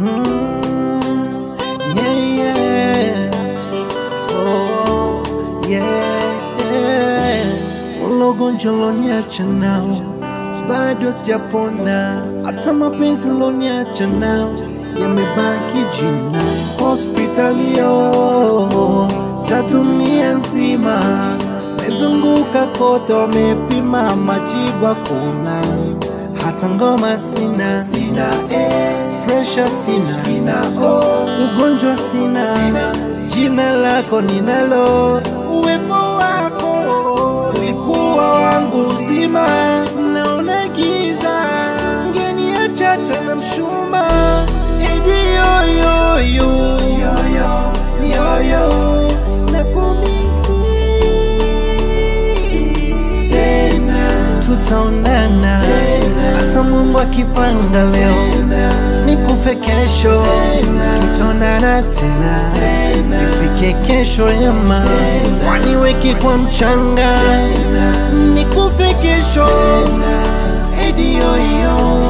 Mm, yeah, yeah. Oh, yeah, yeah. Ulogonjwa loniacha nao bado sijapona, hata mapenzi loniacha nao yamebaki jina. Hospitalio za dunia nzima mezunguka kote, wamepima majibu hakuna, hata ngoma sina, sina eh, pressure sina, sina oh, ugonjwa sina, sina, jina lako ninalo, uwepo wako likuwa wangu uzima, naona giza ngeniacha tena mshuma edi yoyoyo yoyo napomisi tena tutaonana hata Mungu akipanga leo nikufe kesho tutaonana tena ifike kesho yama waniweke kwa mchanga nikufe kesho edi yoyo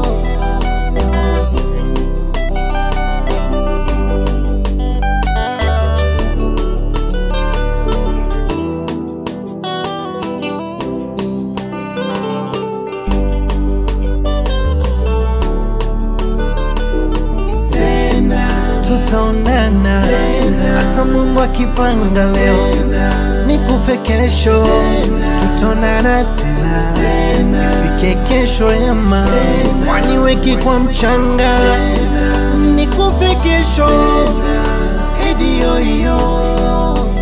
tutaonana hata Mungu akipanga leo nikufe kesho tutaonana tena ifike kesho yama waniweki kwa mchanga nikufe kesho edi yoyo